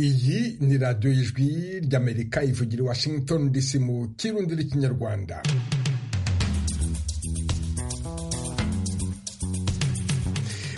iyi ni radiyo y'ijwi ry'amerika ivugira i washington dc mu kirundi n'ikinyarwanda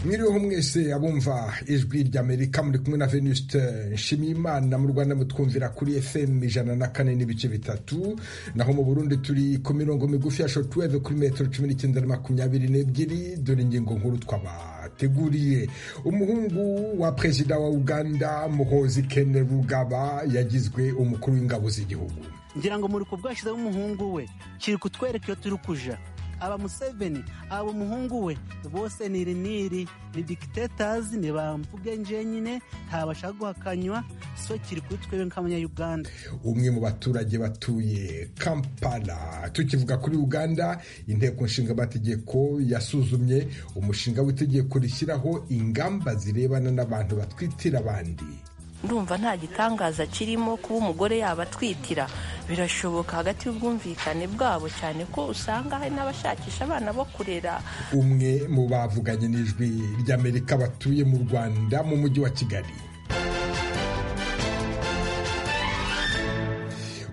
mwiriweho mwese abumva ijwi ry'amerika muri kumwe na venuste nshimiyimana mu rwanda mutwumvira kuri fm ijana na kane n'ibice bitatu naho mu burundi turi ku mirongo migufi ya shotuweve kuri metero cumi n'icyenda na makumyabiri n'ebyiri dore ingingo nkuru twabateguriye umuhungu wa perezida wa uganda muhozi kene rugaba yagizwe umukuru w'ingabo z'igihugu ngira ngo muri kubwashyizeho umuhungu we kiri kutwereka iyo turi kuja aba museveni aba umuhungu we bose ni iriniri ni dikitetazi ni bamvuge njyenyine ntabasha guhakanywa so kiri kuri twebwe nk'abanyayuganda umwe mu baturage batuye kampala tukivuga kuri uganda inteko nshingamategeko yasuzumye umushinga w'itegeko rishyiraho ingamba zirebana n'abantu batwitira abandi ndumva nta gitangaza kirimo kuba umugore yabatwitira birashoboka hagati y'ubwumvikane bwabo cyane ko usanga hari n'abashakisha abana bo kurera umwe mu bavuganye n'ijwi ry'amerika batuye mu rwanda mu mujyi wa kigali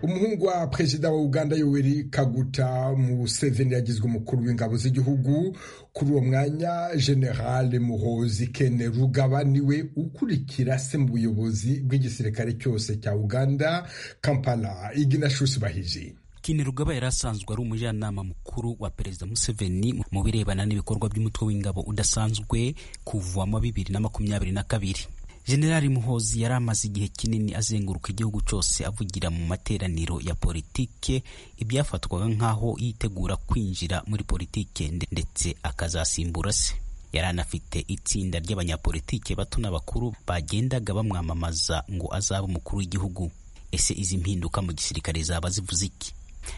umuhungu wa perezida wa uganda yoweri kaguta museveni yagizwe umukuru w'ingabo z'igihugu kuri uwo mwanya generale muhozi kene rugaba niwe ukurikira se mu buyobozi bw'igisirikare cyose cya uganda kampala iginashusi bahiji kene rugaba yari asanzwe ari umujyanama mukuru wa perezida museveni mu birebana n'ibikorwa by'umutwe w'ingabo udasanzwe kuva mu bibiri na makumyabiri na kabiri generali muhozi yari amaze igihe kinini azenguruka igihugu cyose avugira mu materaniro ya politike ibyafatwaga nk'aho yitegura kwinjira muri politike ndetse akazasimbura se yari anafite itsinda ry'abanyapolitike bato n'abakuru bagendaga bamwamamaza ngo azabe umukuru w'igihugu ese izi mpinduka mu gisirikare zaba zivuze iki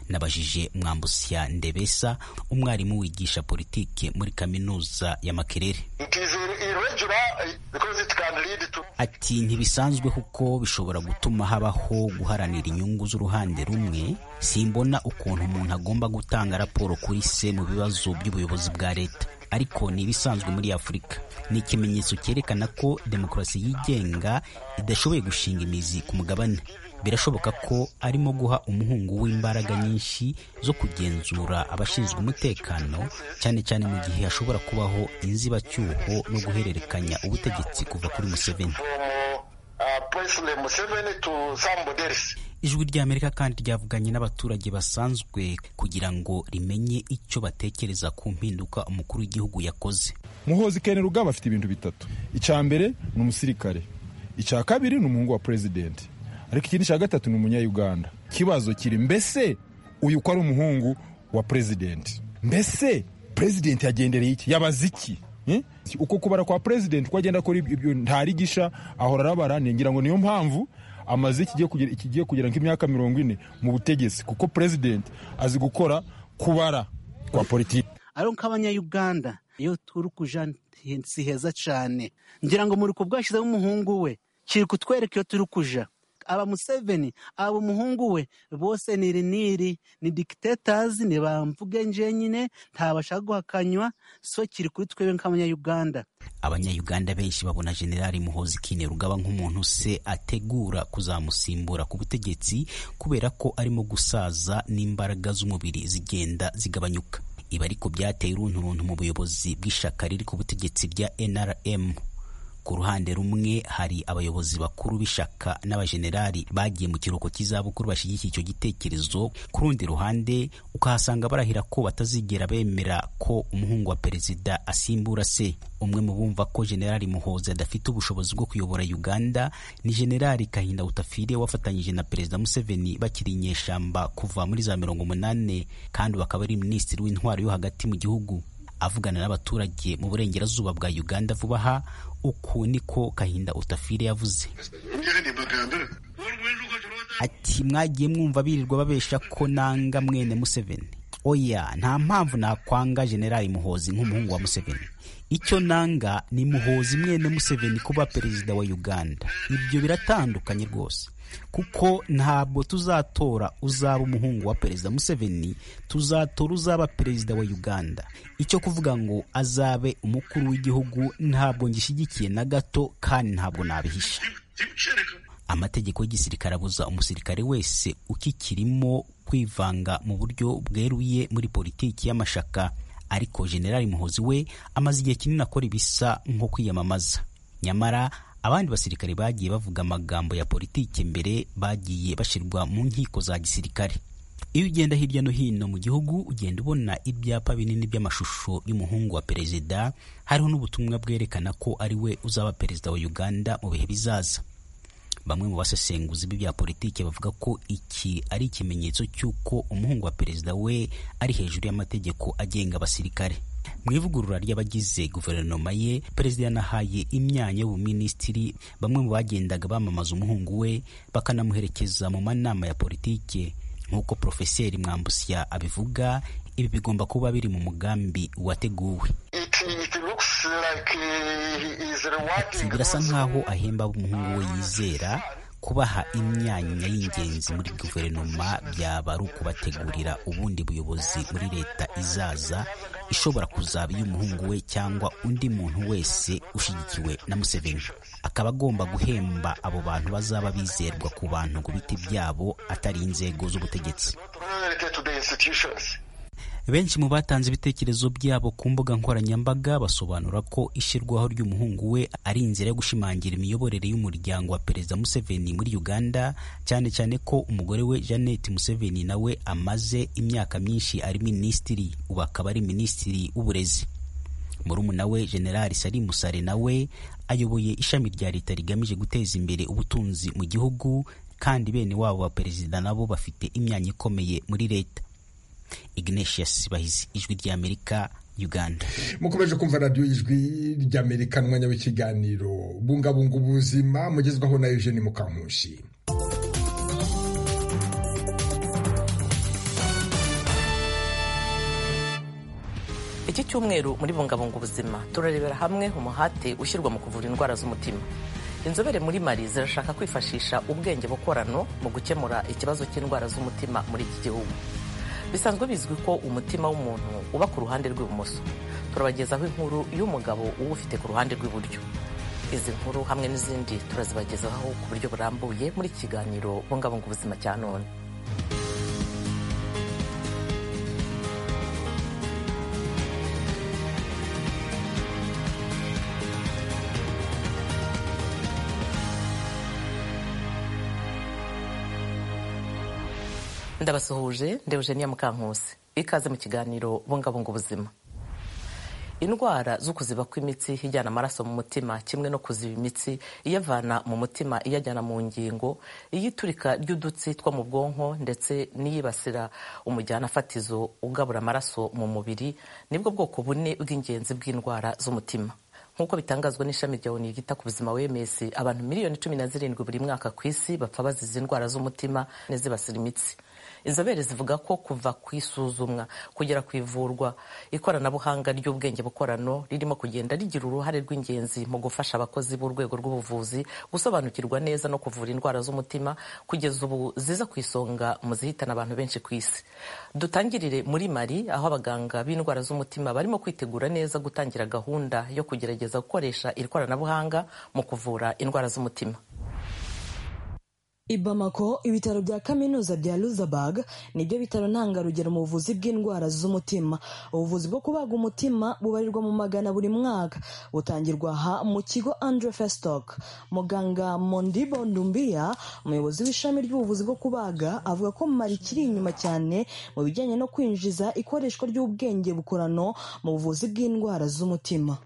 nabajije mwambusya ndebesa umwarimu wigisha politike muri kaminuza ya makerere ati ntibisanzwe kuko bishobora gutuma habaho guharanira inyungu z'uruhande rumwe simbona ukuntu umuntu agomba gutanga raporo kuri se mu bibazo by'ubuyobozi bwa leta ariko ni ibisanzwe muri afurika ni ikimenyetso cyerekana ko demokarasi yigenga idashoboye gushinga imizi ku mugabane birashoboka ko arimo guha umuhungu w'imbaraga nyinshi zo kugenzura abashinzwe umutekano cyane cyane mu gihe hashobora kubaho inzibacyuho no guhererekanya ubutegetsi kuva kuri museveni ijwi ry'amerika kandi ryavuganye n'abaturage basanzwe kugira ngo rimenye icyo batekereza ku mpinduka umukuru w'igihugu yakoze muhozi kene rugaba afite ibintu bitatu icya mbere ni umusirikare icya kabiri ni umuhungu wa perezidenti ariko ikindi cya gatatu ni umunyayuganda ikibazo kiri mbese uyu ko ari umuhungu wa perezidenti mbese perezidenti yagendereye iki yabaze iki uko kubara kwa perezidenti uko agenda akora ibyo ntarigisha ahora arabara ngira ngo niyo mpamvu amaze ikigiye kugera nk'imyaka mirongo ine mu butegetsi kuko perezidenti azi gukora kubara kwa politiki ari nk'abanyayuganda iyo turi kuja si heza cyane ngira ngo muri kubwashyizeho umuhungu we kiri kutwereka iyo turi kuja aba museveni aba umuhungu we bose ni iriniri ni dikitetazi ni bamvuge njyenyine ntabasha guhakanywa so kiri kuri twebwe nk'abanyayuganda abanyayuganda benshi babona generali muhozi kine rugaba nk'umuntu se ategura kuzamusimbura ku butegetsi kubera ko arimo gusaza n'imbaraga z'umubiri zigenda zigabanyuka ibi ariko byateye urunturuntu mu buyobozi bw'ishyaka riri ku butegetsi rya nrm ku ruhande rumwe hari abayobozi bakuru b'ishyaka n'abajenerali bagiye mu kiruhuko cy'izabukuru bashyigikiye icyo gitekerezo ku rundi ruhande ukahasanga barahira ko batazigera bemera ko umuhungu wa perezida asimbura se umwe mu bumva ko generali muhoza adafite ubushobozi bwo kuyobora uganda ni generali kahinda utafire wafatanyije na perezida museveni bakiri inyeshyamba kuva muri za mirongo umunani kandi bakaba ari minisitiri w'intwaro yo hagati mu gihugu avugana n'abaturage mu burengerazuba bwa uganda vuba aha uku niko kahinda utafire yavuze ati mwagiye mwumva birirwa babesha ko nanga mwene museveni oya nta mpamvu nakwanga generali muhozi nk'umuhungu wa museveni icyo nanga ni muhozi mwene museveni kuba perezida wa uganda ibyo biratandukanye rwose kuko ntabwo tuzatora uzaba umuhungu wa perezida museveni tuzatora uzaba perezida wa uganda icyo kuvuga ngo azabe umukuru w'igihugu ntabwo ngishyigikiye na gato kandi ntabwo nabihisha amategeko y'igisirikare abuza umusirikare wese ukikirimo kwivanga mu buryo bweruye muri politiki y'amashaka ariko generali muhozi we amaze igihe kinini akora ibisa nko kwiyamamaza nyamara abandi basirikare bagiye bavuga amagambo ya politiki mbere bagiye bashyirwa mu nkiko za gisirikare iyo ugenda hirya no hino mu gihugu ugenda ubona ibyapa binini by'amashusho y'umuhungu wa perezida hariho n'ubutumwa bwerekana ko ari we uzaba perezida wa uganda mu bihe bizaza bamwe mu basesenguzi b'ibya politiki bavuga ko iki ari ikimenyetso cy'uko umuhungu wa perezida we ari hejuru y'amategeko agenga abasirikare mu ivugurura ry'abagize guverinoma ye perezida yanahaye imyanya y'ubuminisitiri bamwe mu bagendaga bamamaza umuhungu we bakanamuherekeza mu manama ya politiki nk'uko porofeseri mwambusya abivuga ibi bigomba kuba biri mu mugambi wateguwe ati birasa nk'aho ahemba umuhungu we yizera kubaha imyanya y'ingenzi muri guverinoma byaba ari ukubategurira ubundi buyobozi muri leta izaza ishobora kuzaba iy'umuhungu we cyangwa undi muntu wese ushyigikiwe na Museveni akaba agomba guhemba abo bantu bazaba bizerwa ku bantu ku biti byabo atari inzego z'ubutegetsi benshi mu batanze ibitekerezo byabo ku mbuga nkoranyambaga basobanura ko ishyirwaho ry'umuhungu we ari inzira yo gushimangira imiyoborere y'umuryango wa perezida Museveni muri Uganda cyane cyane ko umugore we Janet Museveni nawe amaze imyaka myinshi ari minisitiri ubu akaba ari minisitiri w'uburezi murumuna we generali sari musare nawe ayoboye ishami rya leta rigamije guteza imbere ubutunzi mu gihugu kandi bene wabo ba perezida nabo bafite imyanya ikomeye muri leta Ignatius Bahizi ijwi ry'Amerika Uganda mukomeje kumva radiyo ijwi ry'Amerika n'umwanya w'ikiganiro bungabunga ubuzima mugezwaho na Eugene Mukankushi iki cyumweru muri bungabunga ubuzima turarebera hamwe umuhate ushyirwa mu kuvura indwara z'umutima inzobere muri mari zirashaka kwifashisha ubwenge bukorano mu gukemura ikibazo cy'indwara z'umutima muri iki gihugu bisanzwe bizwi ko umutima w'umuntu uba ku ruhande rw'ibumoso turabagezaho inkuru y'umugabo uba ufite ku ruhande rw'iburyo izi nkuru hamwe n'izindi turazibagezaho ku buryo burambuye muri kiganiro bungabunga ubuzima cya none ndabasuhuje nde Eugenia Mukankusi ikaze mu kiganiro bungabunga ubuzima indwara zo kuziba kw'imitsi ijyana amaraso mu mutima kimwe no kuziba imitsi iyavana mu mutima iyajyana mu ngingo iyiturika ry'udutsi two mu bwonko ndetse n'iyibasira umujyana fatizo ugabura amaraso mu mubiri nibwo bwoko bune bw'ingenzi bw'indwara z'umutima nk'uko bitangazwa n'ishami rya oni ryita ku buzima wms abantu miliyoni cumi na zirindwi buri mwaka ku isi bapfa bazize indwara z'umutima n'izibasira imitsi inzobere zivuga ko kuva ku isuzumwa kugera ku ivurwa ikoranabuhanga ry'ubwenge bukorano ririmo kugenda rigira uruhare rw'ingenzi mu gufasha abakozi b'urwego rw'ubuvuzi gusobanukirwa neza no kuvura indwara z'umutima kugeza ubu ziza ku isonga mu zihitana abantu benshi ku isi dutangirire muri mari aho abaganga b'indwara z'umutima barimo kwitegura neza gutangira gahunda yo kugerageza gukoresha iri koranabuhanga mu kuvura indwara z'umutima i Bamako ibitaro bya kaminuza bya Luxembourg nibyo bitaro ntangarugero mu buvuzi bw'indwara z'umutima ubuvuzi bwo kubaga umutima bubarirwa mu magana buri mwaka butangirwa aha mu kigo Andre Festock muganga Mondibo Ndumbia umuyobozi w'ishami ry'ubuvuzi bwo kubaga avuga ko mari kiri inyuma cyane mu bijyanye no kwinjiza ikoreshwa ry'ubwenge bukorano mu buvuzi bw'indwara z'umutima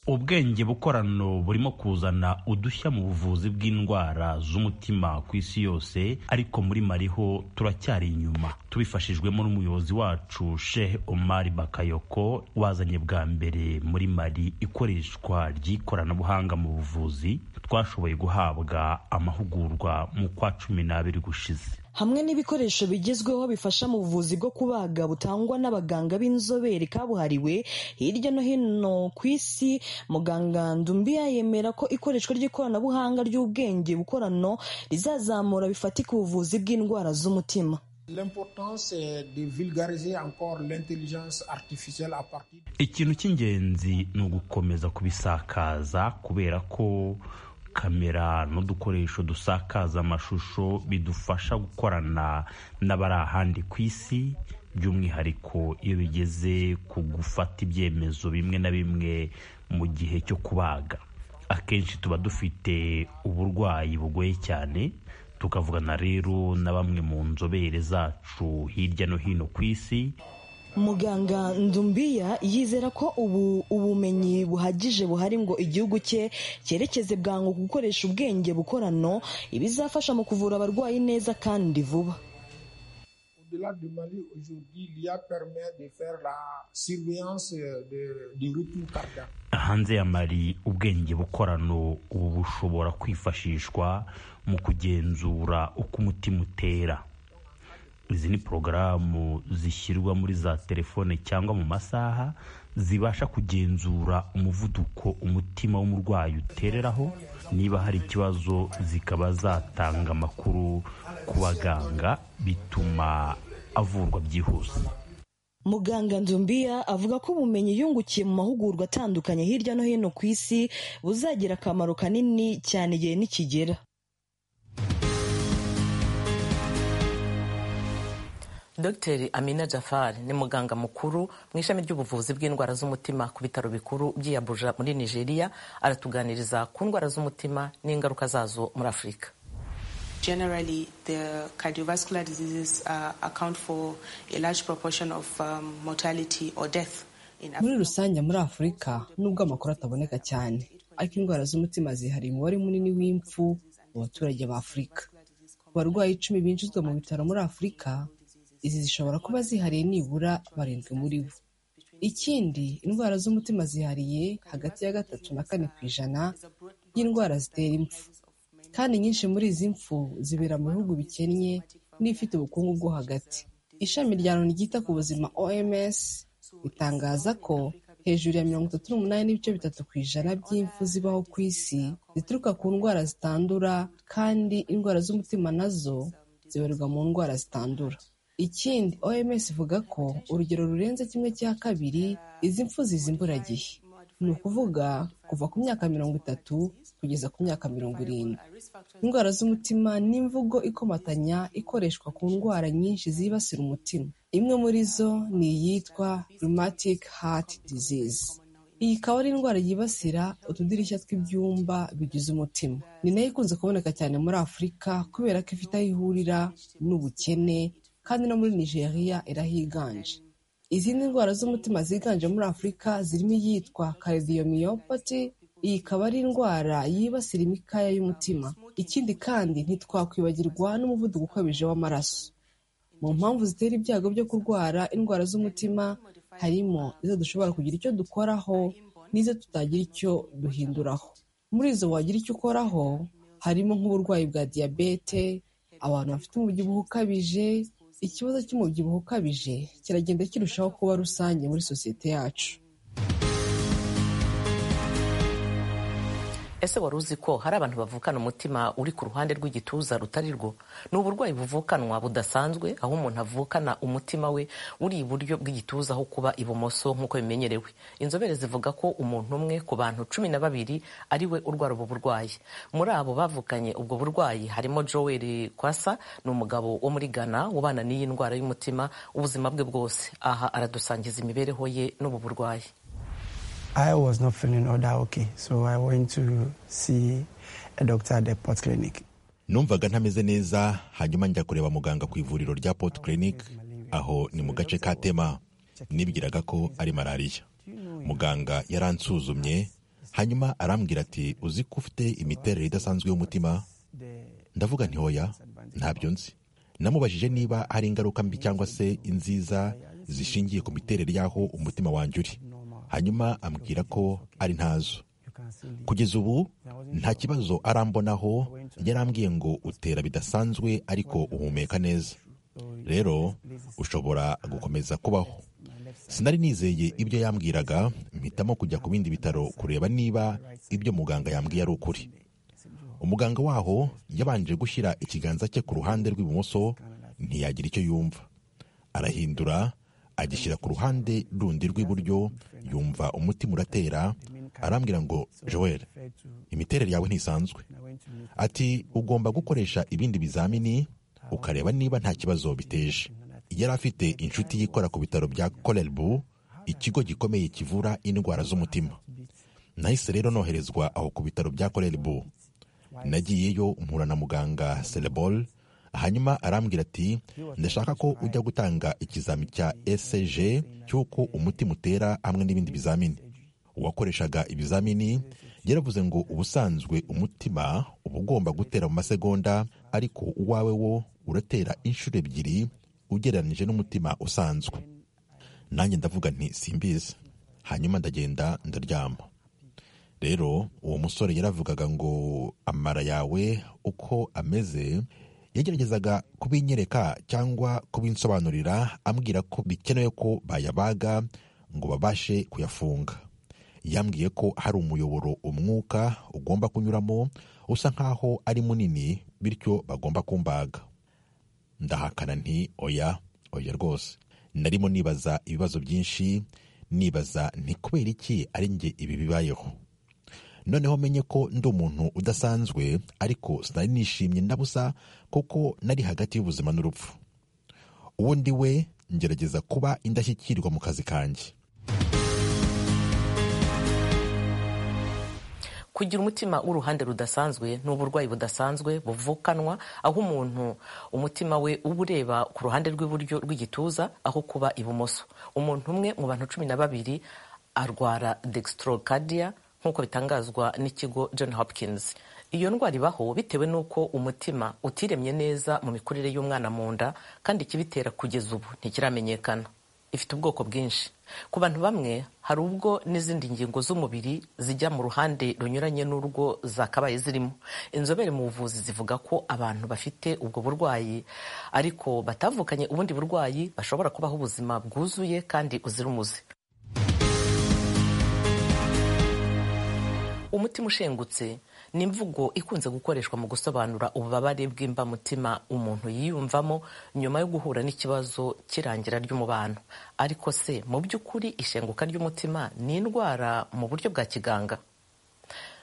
ubwenge bukorano burimo kuzana udushya mu buvuzi bw'indwara z'umutima ku isi yose ariko muri mariho turacyari inyuma tubifashijwemo n'umuyobozi wacu Sheikh Omar Bakayoko wazanye bwa mbere muri mari ikoreshwa ry'ikoranabuhanga mu buvuzi twashoboye guhabwa amahugurwa mu kwa cumi n'abiri gushize hamwe n'ibikoresho bigezweho bifasha mu buvuzi bwo kubaga butangwa n'abaganga b'inzobere kabuhariwe hirya no hino ku isi muganga ndumbiya yemera ko ikoreshwa ry'ikoranabuhanga ry'ubwenge bukorano rizazamura bifatika ubuvuzi bw'indwara z'umutima ikintu cy'ingenzi ni ugukomeza kubisakaza kubera ko kamera n'udukoresho dusakaza amashusho bidufasha gukorana n'abari ahandi ku isi by'umwihariko iyo bigeze ku gufata ibyemezo bimwe na bimwe mu gihe cyo kubaga akenshi tuba dufite uburwayi bugoye cyane tukavugana rero na bamwe mu nzobere zacu hirya no hino ku isi muganga ndumbiya yizera ko ubu ubumenyi buhagije buhari ngo igihugu cye cyerekeze bwangu gukoresha ubwenge bukorano ibizafasha mu kuvura abarwayi neza kandi vuba hanze ya mari ubwenge bukorano ubu bushobora kwifashishwa mu kugenzura uko umutima utera izi ni porogaramu zishyirwa muri za telefone cyangwa mu masaha zibasha kugenzura umuvuduko umutima w'umurwayi utereraho niba hari ikibazo zikaba zatanga amakuru ku baganga bituma avurwa byihuse muganga ndumbiya avuga ko ubumenyi yungukiye mu mahugurwa atandukanye hirya no hino ku isi buzagira akamaro kanini cyane igihe nikigera dr amina jafari ni muganga mukuru mu ishami ry'ubuvuzi bw'indwara z'umutima ku bitaro bikuru by'i abuja muri nigeria aratuganiriza ku ndwara z'umutima n'ingaruka zazo muri afurika Generally, the cardiovascular diseases uh, account for a large proportion of um, mortality or death in muri Africa. rusange muri afurika nubwo amakuru ataboneka cyane ariko indwara z'umutima zihariye umubare munini w'impfu mu baturage ba afurika ku barwayi icumi binjizwa mu bitaro muri afurika izi zishobora kuba zihariye nibura barindwi muri bo ikindi indwara z'umutima zihariye hagati ya gatatu na kane ku ijana y'indwara zitera impfu kandi nyinshi muri izi mpfu zibera mu bihugu bikennye n'ibifite ubukungu bwo hagati ishami rya loni ryita ku buzima oms ritangaza ko hejuru ya mirongo itatu n'umunani n'ibice bitatu ku ijana by'impfu zibaho ku isi zituruka ku ndwara zitandura kandi indwara z'umutima nazo zibarirwa mu ndwara zitandura ikindi oms ivuga ko urugero rurenze kimwe cya kabiri izi mpfu ziza imburagihe ni ukuvuga kuva ku myaka mirongo itatu kugeza ku myaka mirongo irindwi indwara z'umutima ni imvugo ikomatanya ikoreshwa ku ndwara nyinshi zibasira umutima imwe muri zo ni iyitwa rheumatic heart disease iyi ikaba ari indwara yibasira utudirishya tw'ibyumba bigize umutima ni nayo ikunze kuboneka cyane muri afurika kubera ko ifite aho ihurira n'ubukene kandi no muri nigeria irahiganje izindi ndwara z'umutima ziganje muri afurika zirimo iyitwa cardiomyopathy iyi ikaba ari indwara yibasira imikaya y'umutima ikindi kandi ntitwakwibagirwa n'umuvuduko ukabije w'amaraso mu mpamvu zitera ibyago byo kurwara indwara z'umutima harimo izo dushobora kugira icyo dukoraho n'izo tutagira icyo duhinduraho muri izo wagira icyo ukoraho harimo nk'uburwayi bwa diyabete abantu bafite umubyibuho ukabije ikibazo cy'umubyibuho ukabije kiragenda kirushaho kuba rusange muri sosiyete yacu ese wari uzi ko hari abantu bavukana umutima uri ku ruhande rw'igituza rutari rwo ni uburwayi buvukanwa budasanzwe aho umuntu avukana umutima we uri iburyo bw'igituza aho kuba ibumoso nk'uko bimenyerewe inzobere zivuga ko umuntu umwe ku bantu cumi na babiri ari we urwara ubu burwayi muri abo bavukanye ubwo burwayi harimo joel kwasa ni umugabo wo muri ghana ubana n'iyi ndwara y'umutima ubuzima bwe bwose aha aradusangiza imibereho ye n'ubu burwayi I was not feeling all that okay, so I went to see a doctor at the Port Clinic. numvaga ntameze neza hanyuma njya kureba muganga ku ivuriro rya port clinic aho ni mu gace ka tema nibwiraga ko ari malariya muganga yaransuzumye hanyuma arambwira ati uzi ko ufite imiterere idasanzwe y'umutima ndavuga nti hoya ntabyo nzi namubajije niba hari ingaruka mbi cyangwa se inziza zishingiye ku miterere y'aho umutima wanjye uri hanyuma ambwira ko ari ntazo kugeza ubu nta kibazo arambonaho yarambwiye ngo utera bidasanzwe ariko uhumeka neza rero ushobora gukomeza kubaho sinari nizeye ibyo yambwiraga mpitamo kujya ku bindi bitaro kureba niba ibyo muganga yambwiye ari ukuri umuganga waho yabanje gushyira ikiganza cye ku ruhande rw'ibumoso ntiyagira icyo yumva arahindura agishyira ku ruhande rundi rw'iburyo yumva umutima uratera arambwira ngo joel imiterere yawe ntisanzwe ati ugomba gukoresha ibindi bizamini ukareba niba nta kibazo biteje yari afite inshuti yikora ku bitaro bya korerbu ikigo gikomeye kivura indwara z'umutima nahise rero noherezwa aho ku bitaro bya korerbu nagiyeyo mpura na muganga serebol hanyuma arambwira ati ndashaka ko ujya gutanga ikizami cya ecg cy'uko umutima utera hamwe n'ibindi bizamini uwakoreshaga ibizamini yaravuze ngo ubusanzwe umutima uba ugomba gutera mu masegonda ariko uwawe wo uratera inshuro ebyiri ugereranyije n'umutima usanzwe nanjye ndavuga nti simbizi hanyuma ndagenda ndaryama rero uwo musore yaravugaga ngo amara yawe uko ameze yageragezaga kubinyereka cyangwa kubinsobanurira ambwira ko bikenewe ko bayabaga ngo babashe kuyafunga yambwiye ko hari umuyoboro umwuka ugomba kunyuramo usa nk'aho ari munini bityo bagomba kumbaga ndahakana nti oya oya rwose narimo nibaza ibibazo byinshi nibaza nti kubera iki ari njye ibi bibayeho noneho menye ko ndi umuntu udasanzwe ariko sinari nishimye ndabusa kuko nari hagati y'ubuzima n'urupfu uwo ndi we ngerageza kuba indashyikirwa mu kazi kanjye kugira umutima w'uruhande rudasanzwe ni uburwayi budasanzwe buvukanwa aho umuntu umutima we uba ureba ku ruhande rw'iburyo rw'igituza aho kuba ibumoso umuntu umwe mu bantu cumi na babiri arwara dextrocadiya nk'uko bitangazwa n'ikigo john hopkins iyo ndwara ibaho bitewe n'uko umutima utiremye neza mu mikurire y'umwana mu nda kandi ikibitera kugeza ubu ntikiramenyekana ifite ubwoko bwinshi ku bantu bamwe hari ubwo n'izindi ngingo z'umubiri zijya mu ruhande runyuranye n'urwo zakabaye zirimo inzobere mu buvuzi zivuga ko abantu bafite ubwo burwayi ariko batavukanye ubundi burwayi bashobora kubaho ubuzima bwuzuye kandi uzira umuze umutima ushengutse ni imvugo ikunze gukoreshwa mu gusobanura ububabare bw'imbamutima umuntu yiyumvamo nyuma yo guhura n'ikibazo cy'irangira ry'umubano ariko se mu by'ukuri ishenguka ry'umutima ni indwara mu buryo bwa kiganga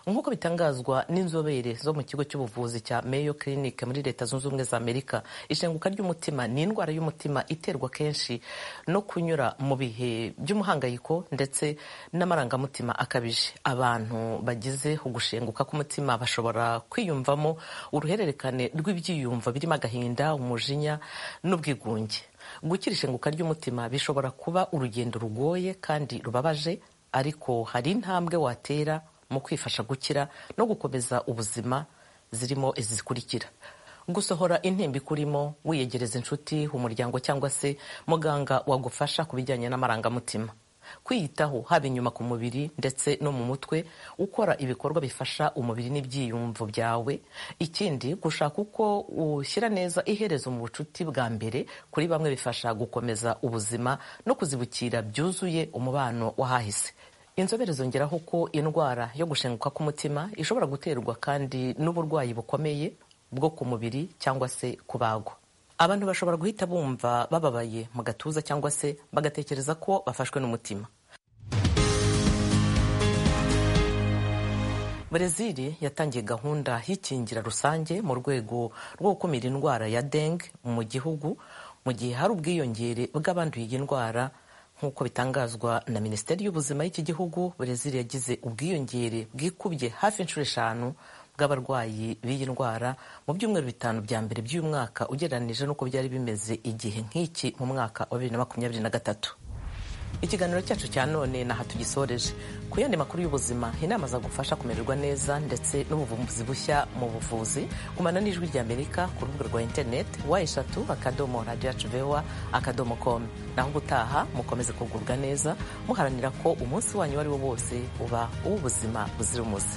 nk'uko bitangazwa n'inzobere zo mu kigo cy'ubuvuzi cya Mayo Clinic muri leta zunze ubumwe za amerika ishenguka ry'umutima ni indwara y'umutima iterwa kenshi no kunyura mu bihe by'umuhangayiko ndetse n'amarangamutima akabije abantu bagize ugushenguka k'umutima bashobora kwiyumvamo uruhererekane rw'ibyiyumvo birimo agahinda umujinya n'ubwigunge gukira ishenguka ry'umutima bishobora kuba urugendo rugoye kandi rubabaje ariko hari intambwe watera mu kwifasha gukira no gukomeza ubuzima zirimo izi zikurikira gusohora intimba ikurimo wiyegereza inshuti umuryango cyangwa se muganga wagufasha ku bijyanye n'amarangamutima kwiyitaho haba inyuma ku mubiri ndetse no mu mutwe ukora ibikorwa bifasha umubiri n'ibyiyumvo byawe ikindi gushaka uko ushyira neza iherezo mu bucuti bwa mbere kuri bamwe bifasha gukomeza ubuzima no kuzibukira byuzuye umubano w'ahahise inzobere zongeraho ko indwara yo gushenguka k'umutima ishobora guterwa kandi n'uburwayi bukomeye bwo ku mubiri cyangwa se kubagwa abantu bashobora guhita bumva bababaye mu gatuza cyangwa se bagatekereza ko bafashwe n'umutima Brezil yatangiye gahunda y'ikingira rusange mu rwego rwo gukumira indwara ya dengue mu gihugu mu gihe hari ubwiyongere bw'abanduye iyi ndwara nk'uko bitangazwa na minisiteri y'ubuzima y'iki gihugu brezil yagize ubwiyongere bwikubye hafi inshuro eshanu bw'abarwayi b'iyi ndwara mu byumweru bitanu bya mbere by'uyu mwaka ugereranyije n'uko byari bimeze igihe nk'iki mu mwaka wa bibiri na makumyabiri na gatatu ikiganiro cyacu cya none naha tugisoreje ku yandi makuru y'ubuzima inama zagufasha kumererwa neza ndetse n'ubuvumbuzi bushya mu buvuzi kumana n'ijwi rya amerika ku rubuga rwa interineti wa eshatu akadomo radiyo yacu vewa akadomo komu naho ubutaha mukomeze kugubwa neza muharanira ko umunsi wanyu uwo ari wo wose uba uw'ubuzima buzira umuze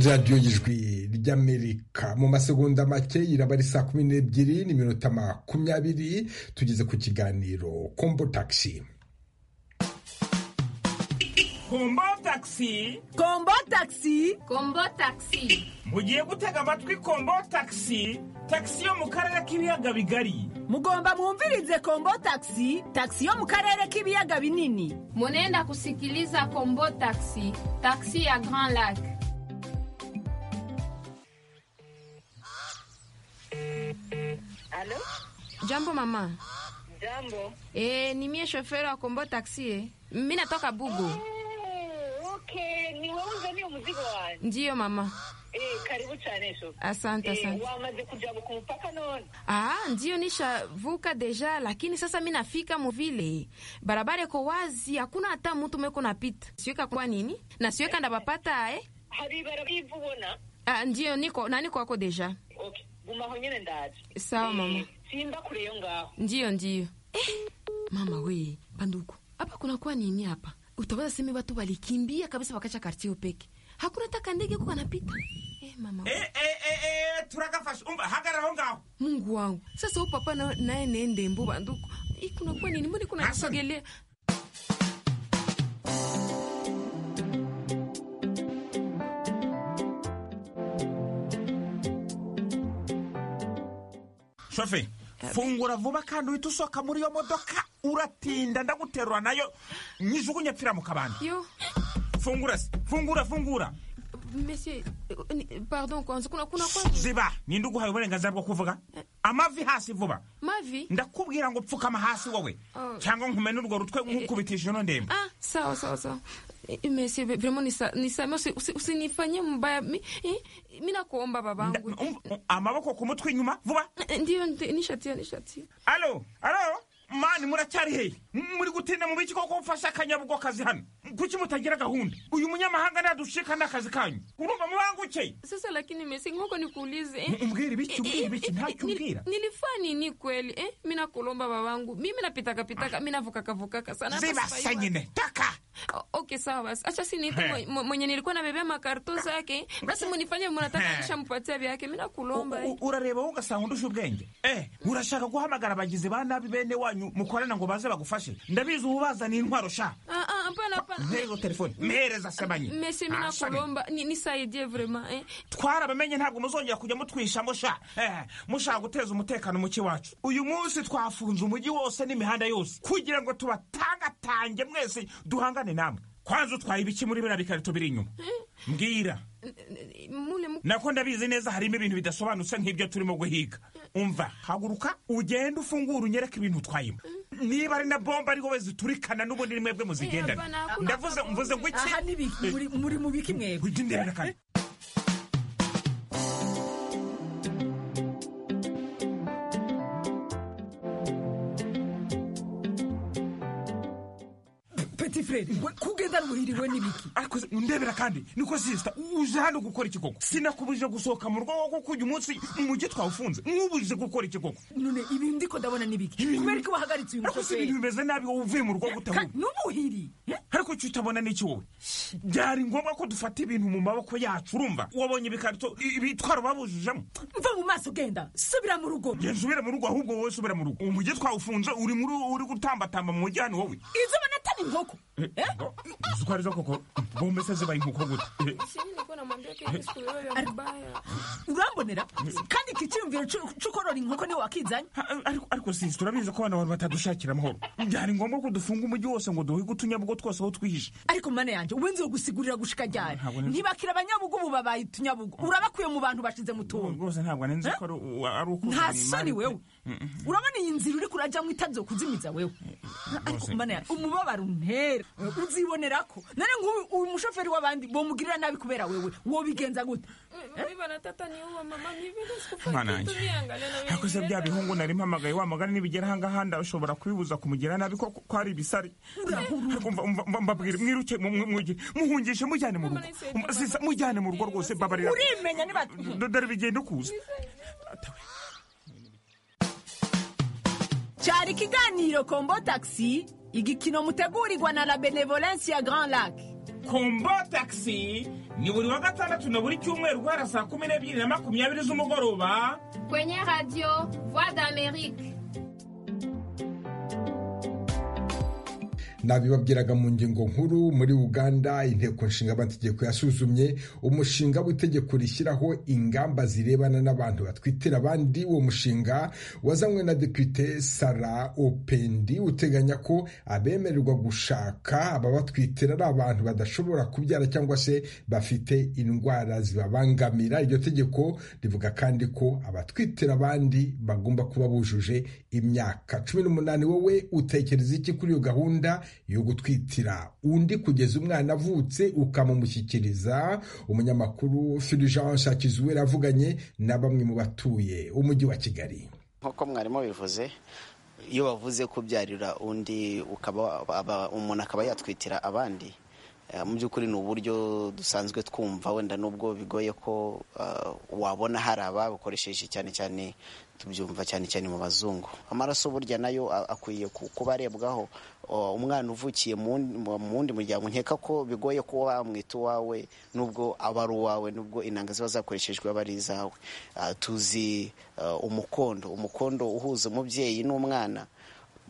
radiyo y'ijwi by'amerika mu masegonda make iraba ari saa kumi n'ebyiri n'iminota makumyabiri tugeze ku kiganiro kombo takisi kombo takisi kombo takisi kombo takisi mugiye gutega amatwi kombo takisi takisi yo mu karere k'ibiyaga bigari mugomba mwumvirize kombo takisi takisi yo mu karere k'ibiyaga binini munenda kusikiliza kombo takisi takisi ya grand lac Alo? jambo mama Jambo. e, ni mie shoferi wa kombo taksi e. mi natoka bugo Oh, okay, ni wewe uzaniye mzigo wangu. ndiyo mama Eh, karibu sana shofu. Asante, eh, asante. Wamaze kujabu kumpaka none. Ah, ndiyo nishavuka deja, lakini sasa mi nafika muvile, barabara iko wazi, hakuna hata mutu meko napita. Siweka kwa nini na siweka ndabapata eh? Hari ibarabara ivu ubona? Ah, ndiyo niko na niko wako deja. Okay, guma aho nyene ndaje. Sawa, Eh, mama. Simba kure yo ngaho. Ndiyo, ndiyo. Eh, mama we banduku, hapa kunakuwa nini hapa? Utawaza seme watu walikimbia kabisa wakacha kartio peke, hakuna hata kandege ko kanapita. Eh, mama we. turagafashe umva hagara aho ngaho Mungu wangu, sasa huyu papa na- naye nende mbo banduku, Hii kunakuwa nini? Mbona kuna kisogelea shofe fungura vuba kandi uhita usohoka muri iyo modoka uratinda ndaguterura nayo nyijugunye pfira mu kabande yo fungura se fungura fungura Monsieur, euh, ni- pardon kwanza kuna kuna kwa ziba ninde uguhaye uburenganzira bwo kuvuga amavi hasi vuba mavi ndakubwira ngo pfukama hasi wowe Oh. cyangwa nkumene urwo rutwe nkukubitishije ino ndembo ah sawa sawa sawa Eh, Monsieur, ve- vraiment nisa nisa usi, usi, usinifanyie mbaya mi, eh, mi nakuomba babangu amaboko ku mutwe inyuma vuba Eh, ndiyo ndi- nishatia nishatia alo alo mani muracyari hehe muri gutinda mu biki koko mfashe akanyabugwa kazi hano kuki mutagira gahunda uyu munyamahanga nadushika ni akazi kanyu urumva mubanguke sasa lakini Monsieur, ngoko nikuulize eh, umbwire ibiki umbwire ibiki ntacyo nil- umbwira nilifanya nini kweli eh? mi nakulomba babangu mimi napitakapitaka mi navukakavukaka sana hata ziba sifai- senyine taka O- okay sawa basi acha siniite He. mwe- mwe- mwenye nilikuwa nabebea makarto zake basi munifanye munataka He. nishampatia vyake mi nakulomba eh. U- urareba wowe ugasanga undusha ubwenge eh urashaka guhamagara abagizi ba nabi bene wanyu mukorana ngo baze bagufashe ndabizi ubazaniye intwaro sha Ah, ah, hapana hapana mpereza telefone mpereza sebanye mese mi Ah, sha we. nakulomba ni- nisaidie vraiment eh. twarabamenye ntabwo muzongera kujya mutwishamo sha eh, mushaka guteza umutekano muke wacu uyu munsi twafunze umujyi wose n'imihanda yose kugira ngo tubatangatange mwese duhangane namwe kwanza utwaye ibiki muri biriya bikarito biri inyuma mbwira mule mu nako ndabizi neza harimo ibintu bidasobanutse nk'ibyo turimo guhiga umva haguruka ugende ufungura unyereke ibintu utwayemo niba ari na bomba ari wowe ziturikana n'ubundi ni mwebwe muzigendana Eh, hapana, hakuna ndavuze bombe. mvuze ngo iki Aha ni biki? Muri- muri mu biki mwebwe? Ujya undebera kane. peti frere kugendana ubuhiriwe n'ibiki ariko se, ndebera kandi niko sisita uje hano gukora iki koko sinakubujije gusohoka mu rugo wowe kuko uyu munsi umujyi twawufunze mwubujije gukora iki koko none ibi ndiko ndabona n'ibiki kubera ko wahagaritse uyu ariko si mushoferi ibintu bimeze nabi wowe uvuye mu rugo gutahuka n'ubuhiri ariko icyo utabona ni iki wowe byari ngombwa ko dufata ibintu mu maboko yacu urumva wabonye ibikarito i- ibitwaro babujijemo mva mu maso genda subira mu rugo genda usubire mu rugo ahubwo wowe subira mu rugo umujyi twawufunze uri muri uri gutambatamba mu mujyi hano wowe izo banatana inkoko uzi uko arizo koko bombe se zibaye inkoko gute Eh, urambonera kandi iki cyiyumviro cy'u- cy'ukorora inkoko niwe wakizanye ariko ariko sisi turabizi ko abantu bantu batadushakira amahoro byari ngombwa ko dufunga umujyi wose ngo duhige utunyabugo twose aho twihishe ariko mana yanjye ubu nzi gusigurira gushika ryari Ntabwo nzi- ntibakira abanyabugu ubu babaye utunyabugu urabakuye mu bantu bashize mu tuntu rwose ntabwo nari nzi ko ari u- ari uko nta uzana soni imari. wewe urabona iyi nzira uriko urajyamo itabyo kuzimiza wewe ariko rwose. mana yanjye umubabaro untera uzibonera ko none nk'uyu uyu mushoferi w'abandi bomugirira nabi kubera wewe wobigenza gute Mana yanjye. ariko se bya bihungu nari mpamagaye wamagana nibigera ahangaha ndashobora kubibuza kumugira nabi ko ko ari ibisare ariko mva- mva- mva- mbabwire mwiruke mu- mu- mwige- muhungishe mujyane mu rugo Mu- sisa, mujyane mu rugo rwose babarira urimenya niba D- dore bigenda ukuza cyari ikiganiro kombo taxi igikino mutegurirwa na la benevolence ya grand lac kombo taxi ni buri wa gatandatu na buri cyumweru guhera saa kumi n'ebyiri na makumyabiri z'umugoroba kwenye radio voix d'amerique nabibabwiraga mu ngingo nkuru muri uganda inteko nshinga amategeko yasuzumye umushinga w'itegeko rishyiraho ingamba zirebana n'abantu batwitira abandi uwo mushinga wazanywe na depite sara opendi uteganya ko abemererwa gushaka ababatwitira ari abantu badashobora kubyara cyangwa se bafite indwara zibabangamira iryo tegeko rivuga kandi ko abatwitira abandi bagomba kuba bujuje imyaka cumi n'umunani wowe utekereza iki kuri iyo gahunda yo gutwitira undi kugeza umwana avutse ukamumushyikiriza umunyamakuru fulgence akizuwera avuganye na bamwe mu batuye umujyi wa kigali nk'uko mwarimu bivuze iyo bavuze kubyarira undi ukaba aba- umuntu akaba yatwitira abandi eh, mu by'ukuri ni uburyo dusanzwe twumva wenda nubwo bigoye ko eh, wabona hari ababukoresheje cyane cyane tubyumva cyane cyane mu bazungu amaraso burya nayo a- akwiye ku- kuba arebwaho O, umwana uvukiye mu wundi- mu- mu wundi muryango nkeka ko bigoye kuba wamwita uwawe nubwo aba ari uwawe nubwo inanga ziba zakoreshejwe aba ari izawe Ah, tuzi ah, umukondo umukondo uhuza umubyeyi n'umwana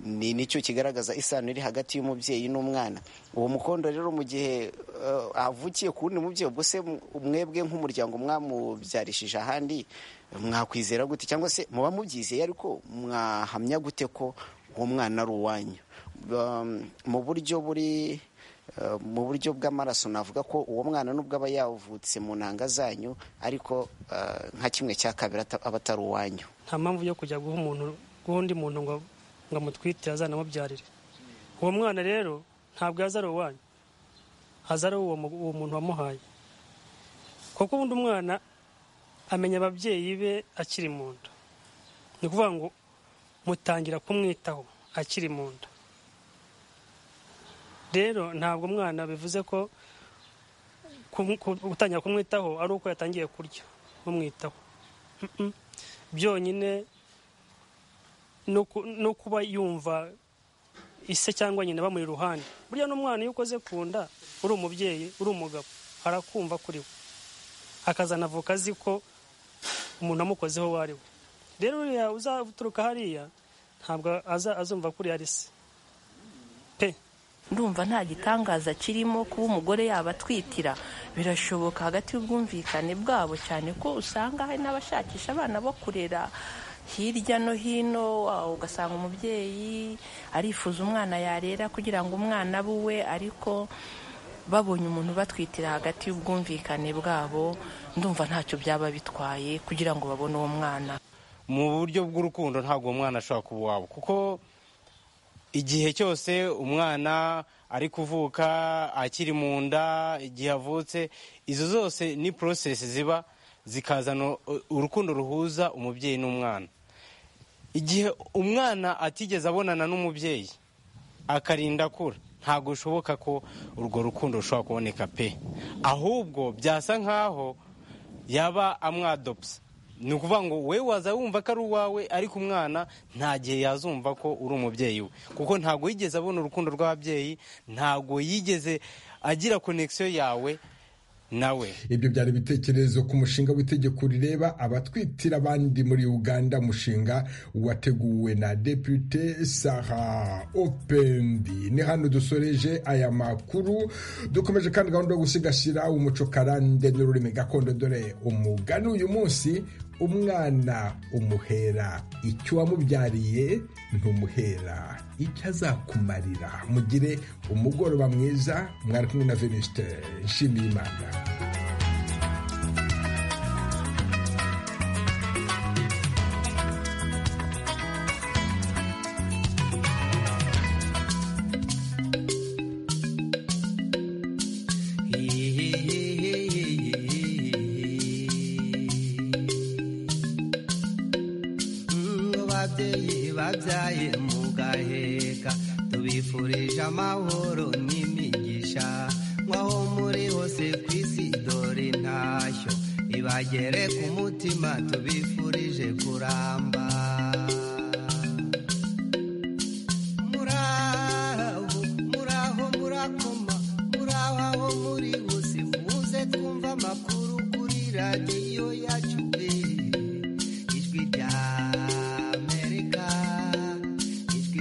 ni nicyo kigaragaza isano iri hagati y'umubyeyi n'umwana uwo mukondo rero mu gihe eh, avukiye ku wundi mubyeyi ubwo se mu- mwebwe nk'umuryango mwamubyarishije ahandi mwakwizera gute cyangwa se muba mubyizeye ariko mwahamya gute ko uwo mwana ari uwanyu Ba- mu buryo buri eh, mu buryo bw'amaraso navuga ko uwo mwana nubwo aba yavutse mu ntanga zanyu ariko eh, nka kimwe cya kabiri ata- aba atari uwanyu nta mpamvu yo kujya guha umuntu guha undi muntu ngo ngo amutwite azanamubyarire uwo mwana rero ntabwo yaza ari uwanyu aza ari uwo mu- uwo muntu wamuhaye kuko ubundi umwana amenya ababyeyi be akiri mu nda ni ukuvuga ngo mutangira kumwitaho akiri mu nda rero ntabwo umwana bivuze ko kum- ku- gutangira kumwitaho ari uko yatangiye kurya bumwitaho Mm-mm. byonyine no ku- no kuba yumva ise cyangwa nyina bamuri iruhande burya n'umwana iyo ukoze ku nda uri umubyeyi uri umugabo arakumva kuri we akazanavuka azi ko umuntu amukozeho uwo ari we rero uriya uzaturuka hariya ntabwo aza- azumva kuriya ari se ndumva nta gitangaza kirimo kuba umugore yabatwitira birashoboka hagati y'ubwumvikane bwabo cyane ko usanga hari n'abashakisha abana bo kurera hirya no hino ah, ugasanga umubyeyi arifuza umwana yarera kugira ngo umwana abe uwe ariko babonye umuntu batwitira hagati y'ubwumvikane bwabo ndumva ntacyo byaba bitwaye kugira ngo babone uwo mwana mu buryo bw'urukundo ntabwo uwo mwana ashobora kuba uwawe kuko igihe cyose umwana ari kuvuka akiri mu nda igihe avutse izo zose ni porosesi ziba zikazana u- urukundo ruhuza umubyeyi n'umwana igihe umwana atigeze abonana n'umubyeyi akarinda akura ntabwo bishoboka ko urwo rukundo rushobora kuboneka pe ahubwo byasa nk'aho yaba amwadopsa ni ukuvuga ngo we waza wumva ko ari uwawe ariko umwana nta gihe yazumva ko uri umubyeyi we kuko ntabwo yigeze abona urukundo rw'ababyeyi ntabwo yigeze agira konekisiyo yawe nawe ibyo byari ibitekerezo ku mushinga w'itegeko rireba abatwitira abandi muri uganda umushinga wateguwe na depute sara opendi ni hano dusoreje aya makuru dukomeje kandi gahunda yo gusigasira umuco karande n'ururimi gakondo dore umugani uyu munsi umwana umuhera icyo wamubyariye ntumuhera icyo azakumarira mugire umugoroba mwiza mwari kumwe na venuste nshimiye imana ngo babyeyi babyaye mugaheka tubifurije amahoro n'imigisha nk'aho muri hose ku isi dore intashyo ibagere ku mutima tubifurije kuramba